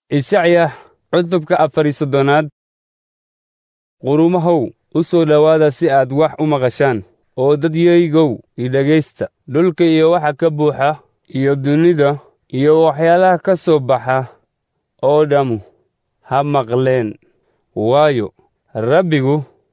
ishacya cutubka afar iyo soddonaad qurumahow u soo dhowaada si aad wax u maqashaan oo dadyaygow i dhegaysta dhulka iyo waxa ka buuxa iyo dunida iyo waxyaalaha ka soo baxa oo dhammu ha maqleen waayo rabbigu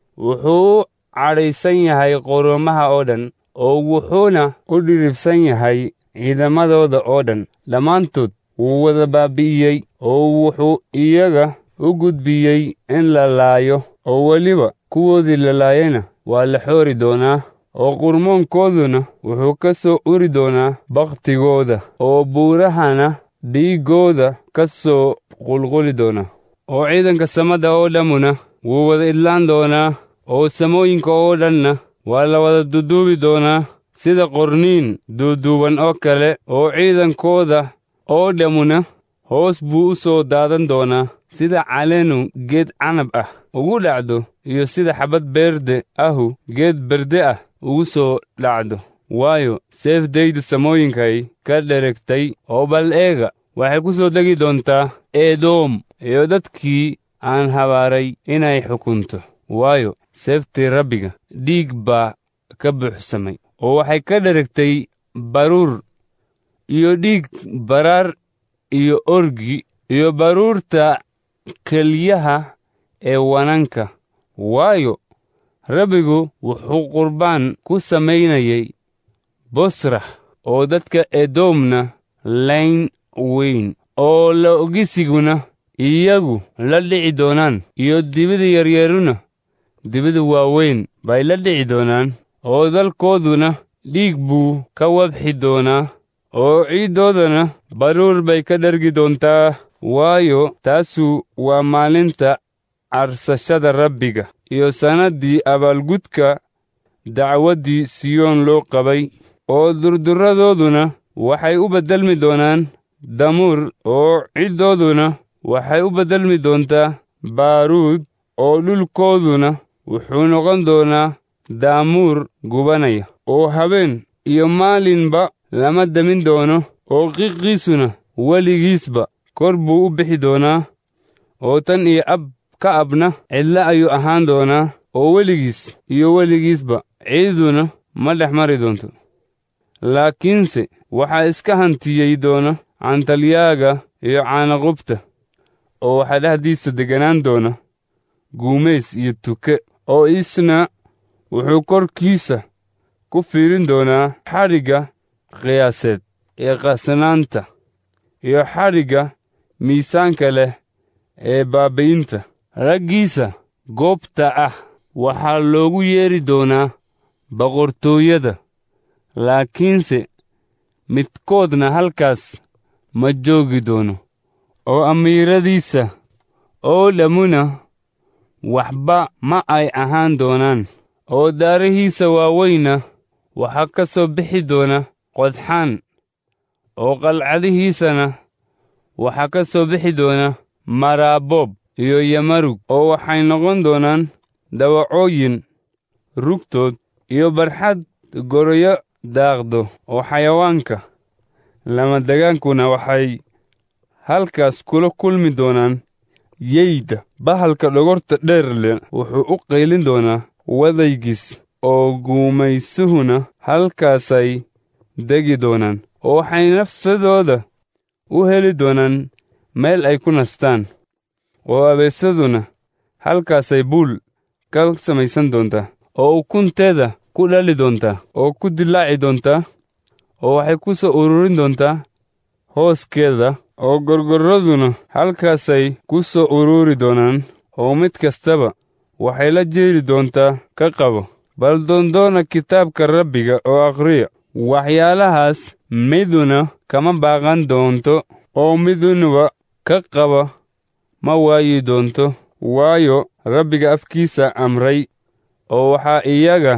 wuxuu u cadhaysan yahay qurumaha oo dhan oo wuxuuna u dhiribsan yahay ciidamadooda oo dhan dhammaantood wuu wada baabi'iyey oo wuxuu iyaga u gudbiyey in la laayo oo weliba kuwoodii la laayayna waa la xoori doonaa oo qurmoonkooduna wuxuu ka soo uri doonaa bakhtigooda oo buurahana dhiiggooda ka soo qulquli doona oo ciidanka samada oo dhammuna wuu wada idlaan doonaa oo samooyinka oo dhanna waa la wada duduubi doonaa sida qorniin duuduuban oo kale oo ciidankooda oo dhammuna hoos buu u soo daadan doonaa sida caleenu geed canab ah ugu dhacdo iyo sida xabbad beerde ahu geed berde ah ugu soo dhacdo waayo seefdayda samooyinkay ka dheregtay oo bal eega waxay ku soo degi doontaa edoom iyo dadkii aan habaaray inay xukunto waayo seeftii rabbiga dhiig baa ka buuxsamay oo waxay ka dheregtay baruur iyo dhiig baraar iyo orgi iyo baruurta keliyaha ee wananka waayo rabbigu wuxuu qurbaan ku samaynayay bosrax oo dadka edoomna layn weyn oo la ogisiguna iyagu la dhici doonaan iyo dibida yaryaruna dibida waaweyn bay la dhici doonaan oo dalkooduna dhiig buu ka wabxi doonaa oo ciiddoodana baruur bay ka dhargi doontaa waayo taasu waa maalinta carsashada rabbiga iyo sannaddii abaalgudka dacwaddii siyoon loo qabay oo durdurradooduna waxay u beddelmi doonaan damuur oo ciddooduna waxay u beddelmi doontaa baaruud oo dhulkooduna wuxuu noqon doonaa daamuur gubanaya oo habeen iyo maalinba lama demin doono oo qiqiisuna weligiisba kor buu u bixi doonaa oo tan iyo ab ka abna cidle ayuu ahaan doonaa oo weligiis iyo weligiisba ciiduna ma dhex mari doonto laakiinse waxaa iska hantiyey doona cantalyaaga iyo caanaqubta oo waxaa dhexdiisa degganaan doona guumays iyo tuke oo isna wuxuu korkiisa ku fiirin doonaa xadhigga qiyaaseed ee qasnaanta iyo xadhigga miisaanka leh ee baaba'inta raggiisa goobta ah waxaa loogu yeedhi doonaa boqortooyada laakiinse midkoodna halkaas ma joogi doono oo amiiradiisa oo dhammuna waxba ma ay ahaan doonaan oo daarihiisa waaweyna waxaa ka soo bixi doona qodxaan oo qalcadihiisana waxaa ka soo bixi doona maraabob iyo yamarug oo waxay noqon doonaan dawacooyin rugtood iyo barxad goroyo daaqdo oo xayawaanka lamadegaankuna waxay halkaas kula kulmi doonaan yeyda bahalka dhogorta dheer leh wuxuu u qaylin doonaa wadaygiis oo guumaysuhuna halkaasay degi doonaan oo waxay nafsadooda u heli doonaan meel ay ku nastaan oo abeesaduna halkaasay buul ka samaysan doontaa oo ukunteeda ku dhali doontaa oo ku dillaaci doontaa oo waxay ku soo ururin doontaa hooskeeda oo gorgorraduna halkaasay ku soo ururi doonaan oo mid kastaba waxay la jeeri doontaa ka qabo bal doondoona kitaabka rabbiga oo akhriya waxyaalahaas miduna kama baaqan doonto oo midunuba ka qaba ma waayi doonto waayo rabbiga afkiisa amray oo waxaa iyaga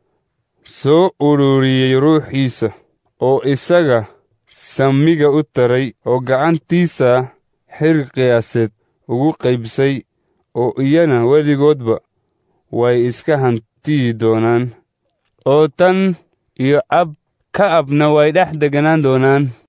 soo ururiyey ruuxiisa oo isaga samiga u taray oo gacantiisa xir qiyaaseed ugu qaybsay oo iyana weligoodba way iska hantiyi doonaan oo tan iyo ab ka abna way dhex deganaan doonaan